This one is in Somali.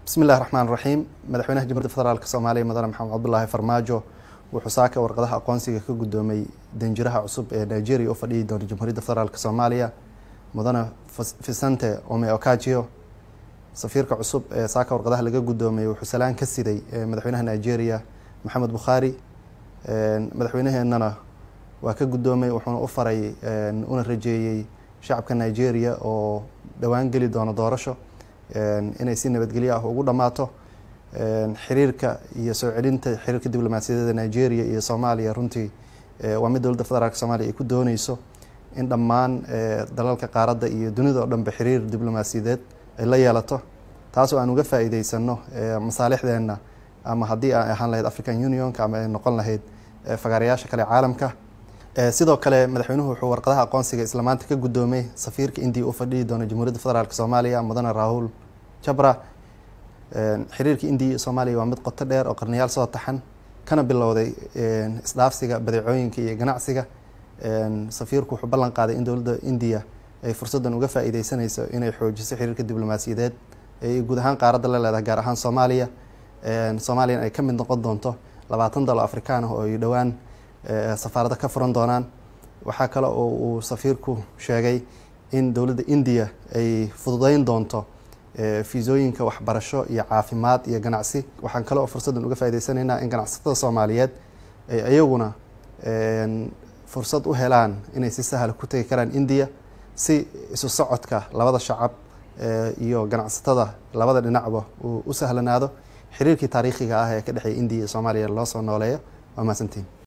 bismi illahi raxmaan raxiim madaxweynaha jamhuuiyadda federaalk soomaaliya mudane maxamed cabdulaahi farmaajo wuxuu saaka warqadaha aqoonsiga ka guddoomay danjiraha cusub ee nigeria u fadhiyi doona jamhuuriyadda federaalk soomaaliya mudane fisante ome okajio safiirka cusub ee saaka warqadaha laga guddoomay wuxuu salaan ka siday madaxweynaha nigeria maxamed bukhaari madaxweynaheenana waa ka guddoomay wuxuuna u faray una rajeeyey shacabka nigeria oo dhowaan geli doono doorasho inay si nabadgelyo ah ugu dhammaato xiriirka iyo soo celinta xiriirka diblomaasiyadeeda nigeria iyo soomaaliya runtii waa mid dowladda federaalk soomaliya ay ku dooneyso in dhammaan dalalka qaaradda iyo dunida oo dhanba xiriir diblomaasiyadeed ay la yeelato taasoo aan uga faa'iideysano masaalixdeenna ama haddii ay ahaan lahayd african unionka ama ay noqon lahayd fagaarayaasha kale caalamka sidoo kale madaxweynuhu wuxuu warqadaha aqoonsiga isla maanta ka guddoomay safiirka indiya u fadhiyi doona jamhuuriyadda federaalk soomaaliya mudane rahul jabra xiriirka indiya iyo soomaaliya waa mid qoto dheer oo qarniyaal soo taxan kana bilowday isdhaafsiga badeecooyinka iyo ganacsiga safiirku wuxuu ballan qaaday in dowladda indiya ay fursaddan uga faa'iideysanayso inay xoojiso xiriirka diblomaasiyadeed ee guud ahaan qaaradda la leedahay gaar ahaan soomaaliya soomaaliyana ay ka mid noqon doonto labaatan dalo afrikaan ah oo ay dhowaan safaarada ka furan doonaan waxaa kale oo uu safiirku sheegay in dowladda indiya ay fududeyn doonto fiisooyinka waxbarasho iyo caafimaad iyo ganacsi waxaan kale oo fursaddan uga faa'ideysanaynaa in ganacsatada soomaaliyeed ay iyaguna fursad u helaan inay si sahla ku tegi karaan indiya si isu socodka labada shacab iyo ganacsatada labada dhinacba uu u sahlanaado xiriirkii taariikhiga ah ee ka dhexeeya indiya iyo soomaaliya loo soo nooleeyo waa mahadsantiin